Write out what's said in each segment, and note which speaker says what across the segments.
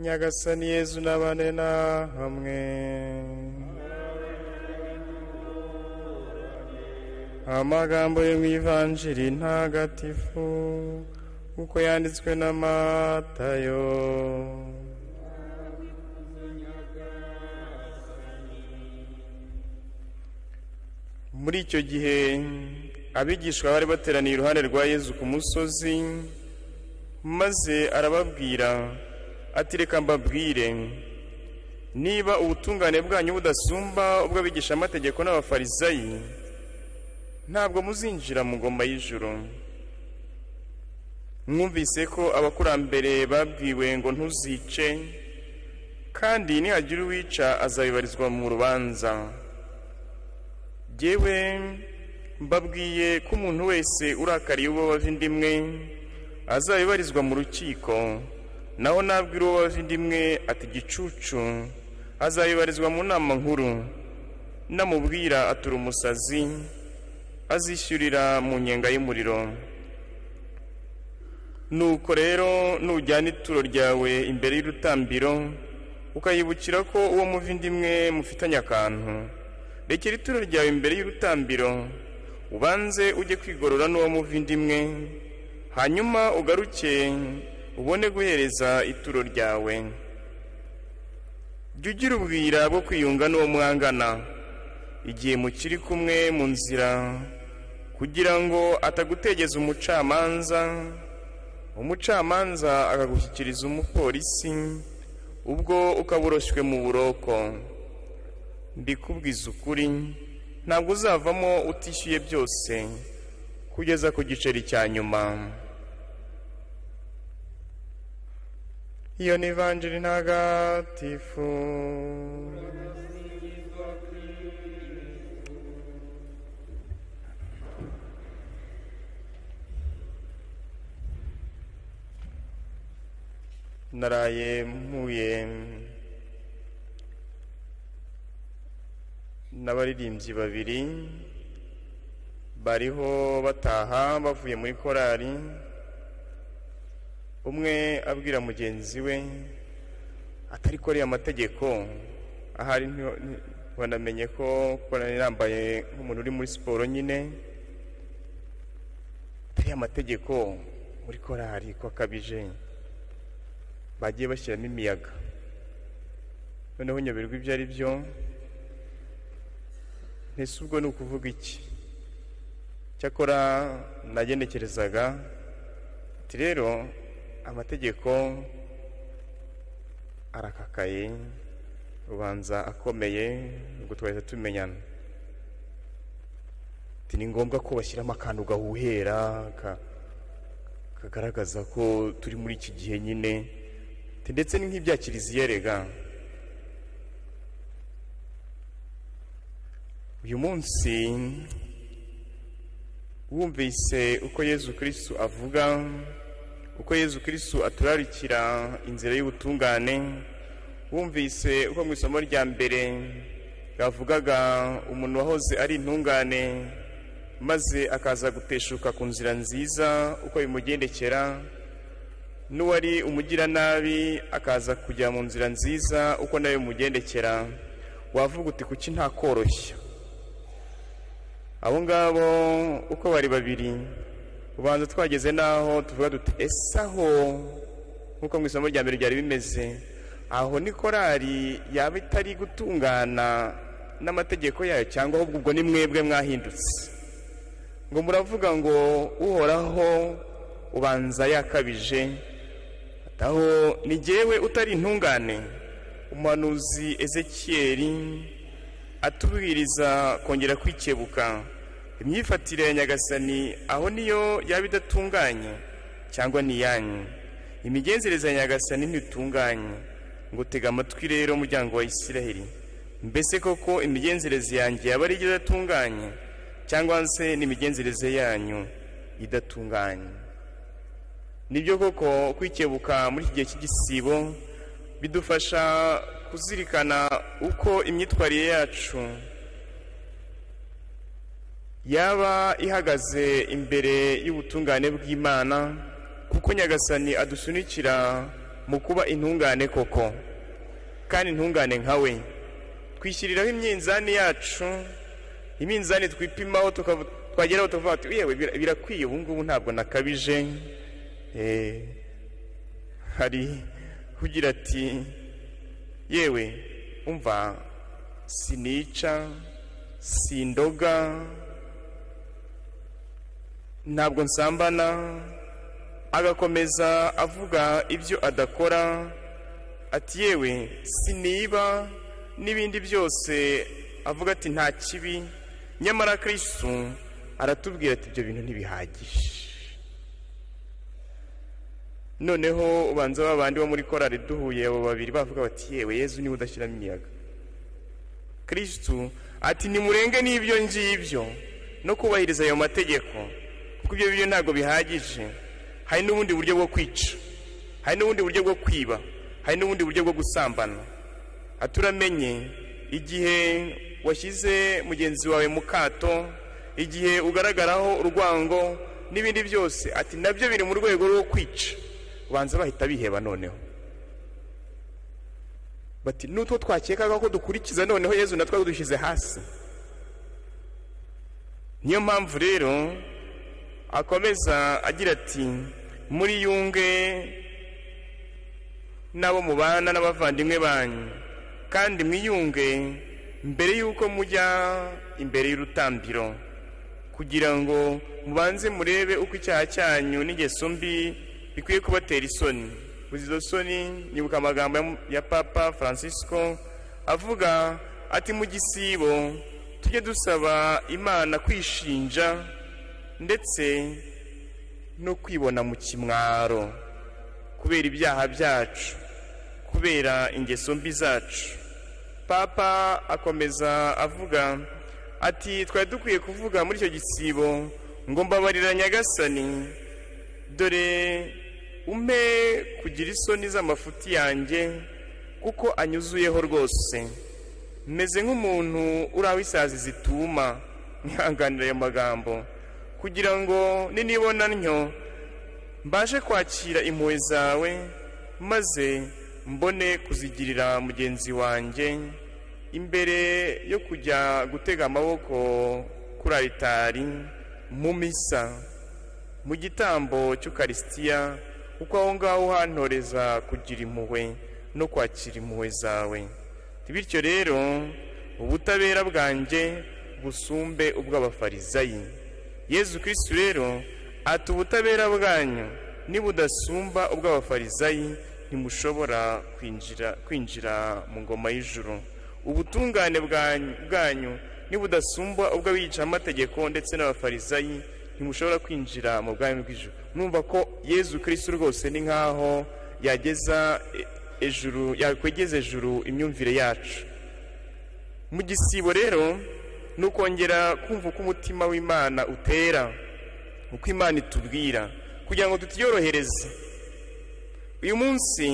Speaker 1: nyagasani yezu n'abane na hamwe amagambo yo mu ivanjiri ntagatifu uko yanditswe na matayo muri icyo gihe abigishwa bari bateraniye iruhande rwa yezu ku musozi maze arababwira ati reka mbabwire niba ubutungane bwanyu budasumba ubw'abigishamategeko n'abafarisayi ntabwo muzinjira mu ngoma y'ijoro mwumvise ko abakurambere babwiwe ngo ntuzice kandi nihagira uwica azabibarizwa mu rubanza yewe mbabwiye ko umuntu wese urakariye uwo bava inda imwe azabibarizwa mu rukiko naho nabwira uwo bava inda imwe ati gicucu azabibarizwa mu nama nkuru namubwira atura umusazi azishyurira mu nyenga y'umuriro nuko rero nujyana ituro ryawe imbere y'urutambiro ukayibukira ko uwo muva indi imwe mufitanye akantu rekera ituro ryawe imbere y'urutambiro ubanze ujye kwigorora n'uwo muva indi imwe hanyuma ugaruke ubone guhereza ituro ryawe jya ugira ubwira bwo kwiyunga n'uwo mwangana igihe mukiri kumwe mu nzira kugira ngo atagutegeza umucamanza umucamanza akagushyikiriza umupolisi ubwo ukaburoshywe mu buroko mbikubwiza ukuri ntabwo uzavamo utishyuye byose kugeza ku giceri cya nyuma iyo ni ivanjiri ntagatifu naraye mpuye n'abaririmbyi babiri bariho bataha bavuye muri korari umwe abwira mugenzi we atari ko ariya mategeko ahari ntibanamenye ko korari yambaye nk'umuntu uri muri siporo nyine atari amategeko muri korari ko akabije bagiye bashyiramo imiyaga noneho nyoberwa ibyo ari byo ntese ubwo ni ukuvuga iki cyakora nagenekerezaga ati rero amategeko arakakaye ubanza akomeye ubwo twahita tumenyana ni ngombwa ko bashyiramo akantu gahuhera kagaragaza ko turi muri iki gihe nyine ndetse ni nk'ibya kiliziya rega uyu munsi wumvise uko yezu kirisitu avuga uko yezu kirisitu aturarikira inzira y'ubutungane wumvise uko mu isomo rya mbere yavugaga umuntu wahoze ari intungane maze akaza guteshuka ku nzira nziza uko bimugendekera n'uwari umugiranabi akaza kujya mu nzira nziza uko nawe bimugendekera wavuga uti kuki ntakoroshya abo ngabo uko bari babiri ubanza twageze n'aho tuvuga duti ese aho nk'uko mu isomo rya mbere ryari bimeze aho ni korari yaba itari gutungana n'amategeko yayo cyangwa ahubwo ubwo ni mwebwe mwahindutse ngo muravuga ngo uhoraho ubanza yakabije aho ni jyewe utari intungane umuhanuzi ezekiyeri atubwiriza kongera kwikebuka imyifatire ya nyagasani aho niyo yaba idatunganye cyangwa iyanyu imigenzereze ya nyagasani ntitunganye ngo tega amatwi rero umuryango wa isiraheli mbese koko imigenzereze yanjye yaba ari idatunganye cyangwa se n'imigenzereze yanyu idatunganye nibyo koko kwikebuka muri iki gihe cy'igisibo bidufasha kuzirikana uko imyitwarire yacu yaba ihagaze imbere y'ubutungane bw'imana kuko nyagasani adusunikira mu kuba intungane koko kandi intungane nkawe twishyiriraho imyinzani yacu iminzani twipimaho twageraho tukavuga tuti yewe birakwiye ubu ngubu ntabwo nakabije hari ugira ati yewe umva sinica sindoga ntabwo nsambana agakomeza avuga ibyo adakora ati yewe siniba n'ibindi byose avuga ati nta kibi nyamara kirisitu aratubwira ati ibyo bintu ntibihagije noneho ubanza babandi bo muri korari duhuye abo babiri bavuga bati yewe yezu niba udashyiramo imiyaga kirisitu ati nimurenge n'ibyo ngibyo no kubahiriza ayo mategeko kuko ibyo bintu ntabwo bihagije hari n'ubundi buryo bwo kwica hari n'ubundi buryo bwo kwiba hari n'ubundi buryo bwo gusambana aturamenye igihe washyize mugenzi wawe mu kato igihe ugaragaraho urwango n'ibindi byose ati nabyo biri mu rwego rwo kwica ubanza bahita biheba noneho bati n'utwo twakekaga ko dukurikiza noneho yezu natwe dushyize hasi niyo mpamvu rero akomeza agira ati muri yunge n'abo mubana n'abavandimwe banyu kandi mwiyunge mbere y'uko mujya imbere y'urutambiro kugira ngo mubanze murebe uko icyaha cyanyu n'ingeso mbi bikwiye kubatera isoni uzi izo soni nyibuka amagambo ya papa francisco avuga ati mu gisibo tujye dusaba imana kwishinja ndetse no kwibona mu kimwaro kubera ibyaha byacu kubera ingeso mbi zacu papa akomeza avuga ati twari dukwiye kuvuga muri icyo gisibo ngo mbabarira nyagasani dore umpe kugira isoni z'amafuti yanjye kuko anyuzuyeho rwose meze nk'umuntu uri aho isazi zituma ntihanganire ayo magambo kugira ngo ninibona ntyo mbashe kwakira impuhwe zawe maze mbone kuzigirira mugenzi wanjye imbere yo kujya gutega amaboko kuri aritari mu misa mu gitambo cy'ukarisitiya kuko aho ngaho uhantoreza kugira impuhwe no kwakira impuhwe zawe bityo rero ubutabera bwanjye busumbe ubw'abafarizayi yezu kirisitu rero ati ubutabera bwanyu nibudasumba ubw'abafarizayi ntimushobora kwinjira kwinjira mu ngoma y'ijuru ubutungane bwanyu nibudasumba ubw'abihicamategeko ndetse n'abafarizayi ntimushobora kwinjira mu bwami bw'ijuru numva ko yezu kirisitu rwose ni nk'aho yageza ejuru yakwegeza ejuru imyumvire yacu mu gisibo rero ni ukongera kumva uko umutima w'imana utera uko imana itubwira kugira ngo tutiyorohereze uyu munsi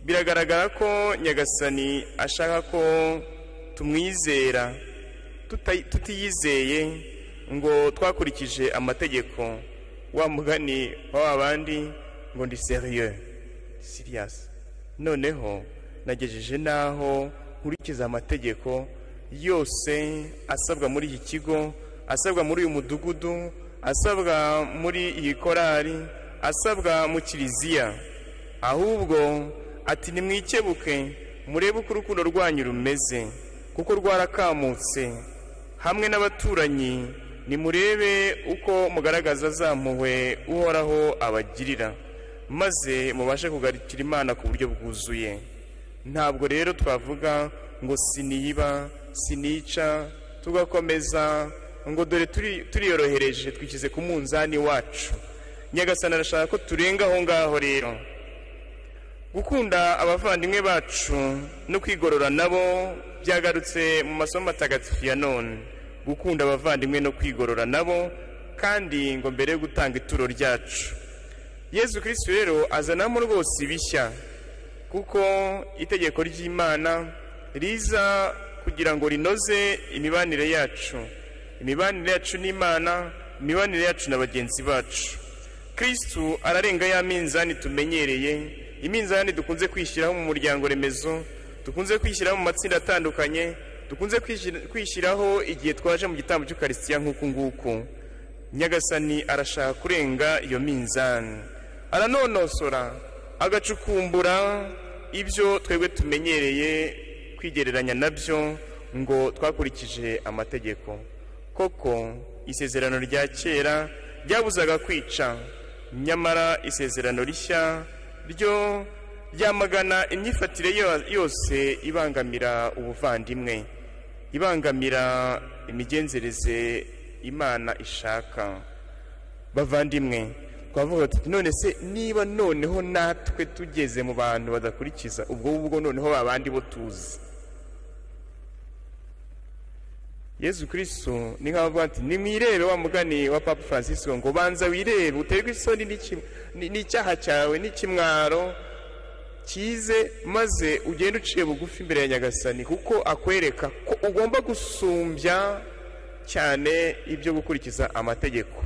Speaker 1: biragaragara ko nyagasani ashaka ko tumwizera tutiyizeye ngo twakurikije amategeko wa mugani wa bandi ngo ndi seriye siriyasi noneho nagejeje n'aho nkurikiza amategeko yose asabwa muri iki kigo asabwa muri uyu mudugudu asabwa muri iyi korari asabwa mu kiliziya ahubwo ati nimwikebuke murebe uko urukundo rwanyu rumeze kuko rwarakamutse hamwe n'abaturanyi nimurebe uko mugaragaza zamuwe uhoraho abagirira maze mubashe kugarukira imana ku buryo bwuzuye ntabwo rero twavuga ngo siniba sinica tugakomeza ngo dore turiyorohereje twishyize ku munzani wacu nyagasana arashaka ko turenga aho ngaho rero gukunda abavandimwe bacu no kwigorora nabo byagarutse mu masomo atagatifu ya none gukunda abavandimwe no kwigorora nabo kandi ngo mbere yo gutanga ituro ryacu yezu kirisitu rero azanamo rwose ibishya kuko itegeko ry'imana riza kugira ngo rinoze imibanire yacu imibanire yacu n'imana imibanire yacu na bagenzi bacu kirisitu ararenga ya minzani tumenyereye iminzani dukunze kwishyiraho mu muryango remezo dukunze kwishyiraho mu matsinda atandukanye dukunze kwishyiraho igihe twaje mu gitambo cy'ukarisitiya nk'uku nguku nyagasani arashaka kurenga iyo minzani aranonosora agacukumbura ibyo twebwe tumenyereye kwigereranya nabyo ngo twakurikije amategeko koko isezerano rya kera ryabuzaga kwica nyamara isezerano rishya ryo ryamagana imyifatire yose ibangamira ubuvandimwe ibangamira imigenzereze imana ishaka bavandimwe twavuga tuti none se niba noneho natwe tugeze mu bantu badakurikiza ubwo ubwo noneho babandi bo tuzi yezu kirisitu ni nk'aho avuga ati nimwirebe wa mugani wa papa francis ngo banza wirebe uterwe isoni n'icyaha cyawe n'ikimwaro cyize maze ugende uciye bugufi imbere ya nyagasani kuko akwereka ko ugomba gusumbya cyane ibyo gukurikiza amategeko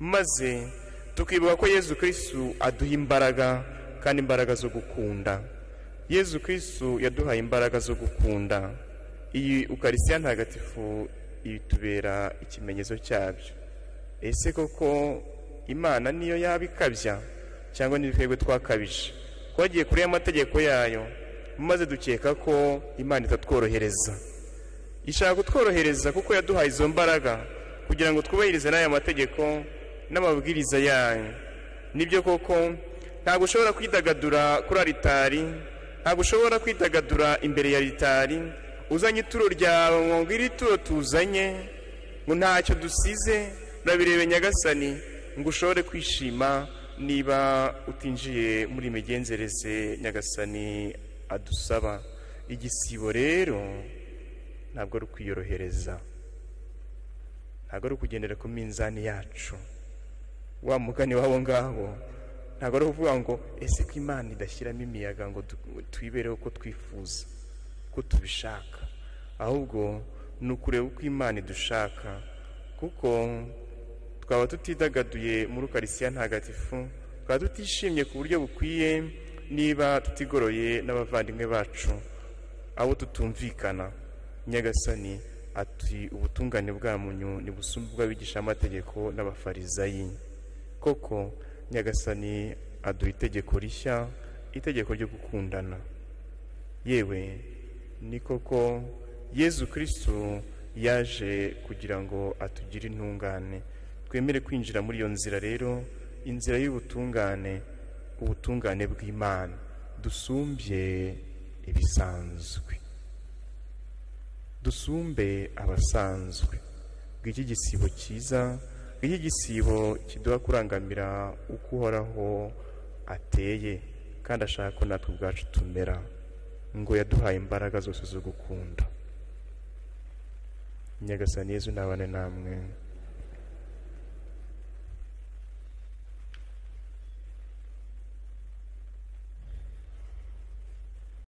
Speaker 1: maze tukibuka ko yezu kirisitu aduha imbaraga kandi imbaraga zo gukunda yezu kirisitu yaduhaye imbaraga zo gukunda iyi ukarisitiya ntagatifu itubera ikimenyetso cyabyo ese koko imana niyo yaba ikabya cyangwa twebwe twakabije twagiye kuri amategeko yayo maze dukeka ko imana itatworohereza ishaka kutworohereza kuko yaduhaye izo mbaraga kugira ngo twubahirize n'aya mategeko n'amabwiriza yayo nibyo koko ntabwo ushobora kwidagadura kuri aritari ntabwo ushobora kwidagadura imbere ya aritari uzanye ituro ryawe ngo iri turo tuzanye ngo ntacyo dusize urabirebe nyagasani ngo ushobore kwishima niba utinjiye muri imigenzereze nyagasani adusaba igisibo rero ntabwo ari ukwiyorohereza ntabwo ari ukugendera ku minzani yacu wa mugani w'abo ngabo ntabwo ari ukuvuga ngo ese ko imana idashyiramo imiyaga ngo twibereho uko twifuza ko tubishaka ahubwo ni ukureba uko imana idushaka kuko twaba tutidagaduye muri ukarisiya ntagatifu twaba tutishimye ku buryo bukwiye niba tutigoroye n'abavandimwe bacu abo tutumvikana nyagasani ati ubutungane bwamunyu ntibusumbe ubw'abigisha amategeko n'abafarizayi koko nyagasani aduha itegeko rishya itegeko ryo gukundana yewe ni koko yezu kirisitu yaje kugira ngo atugire intungane twemere kwinjira muri iyo nzira rero inzira y'ubutungane ubutungane bw'imana dusumbye ibisanzwe dusumbe abasanzwe bw'iki gisibo cyiza bw'iki gisibo kiduha kurangamira uko uhoraho ateye kandi ashaka ko natwe ubwacu tumera ngo yaduhaye imbaraga zose zo gukunda nyagasani yezu nabane namwe